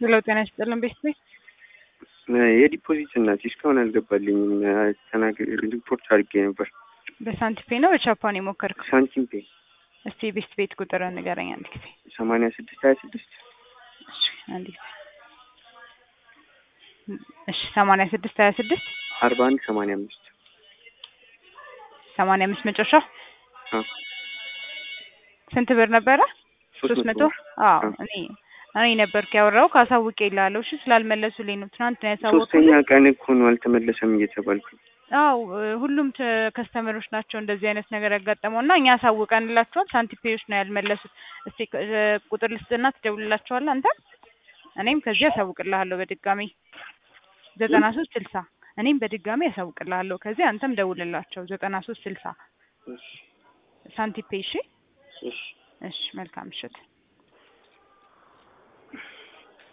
ሄሎ ጤና ይስጥልን ቤት ቤት የዲፖዚት እናት እስካሁን አልገባልኝም። ተናግሬ ሪፖርት አድርጌ ነበር። በሳንቲፔ ነው በቻፓን የሞከርከው? ሳንቲም ፔ እስቲ ቤት ቤት ቁጥር ንገረኝ አንድ ጊዜ። ሰማንያ ስድስት ሀያ ስድስት እሺ አንድ ጊዜ። እሺ ሰማንያ ስድስት ሀያ ስድስት አርባ አንድ ሰማንያ አምስት ሰማንያ አምስት መጨረሻው ስንት ብር ነበረ? ሶስት መቶ አዎ እኔ እኔ ነበርኩ ያወራው ካሳውቄ ይላለሁ። እሺ ስላልመለሱልኝ ነው ትናንት ነው ያሳወቁት። ሶስተኛ ቀን እኮ ነው አልተመለሰም እየተባልኩ አው ሁሉም ከስተመሮች ናቸው እንደዚህ አይነት ነገር ያጋጠመው እና እኛ አሳውቀንላቸዋል። ሳንቲፔዎች ነው ያልመለሱት። እስቲ ቁጥር ልስጥና ትደውልላቸዋለህ አንተ። እኔም ከዚህ አሳውቅልሃለሁ በድጋሚ ዘጠና ሶስት ስልሳ እኔም በድጋሚ ያሳውቅልሃለሁ። ከዚህ አንተም ደውልላቸው ዘጠና ሶስት ስልሳ ሳንቲፔ። እሺ እሺ፣ መልካም ምሽት።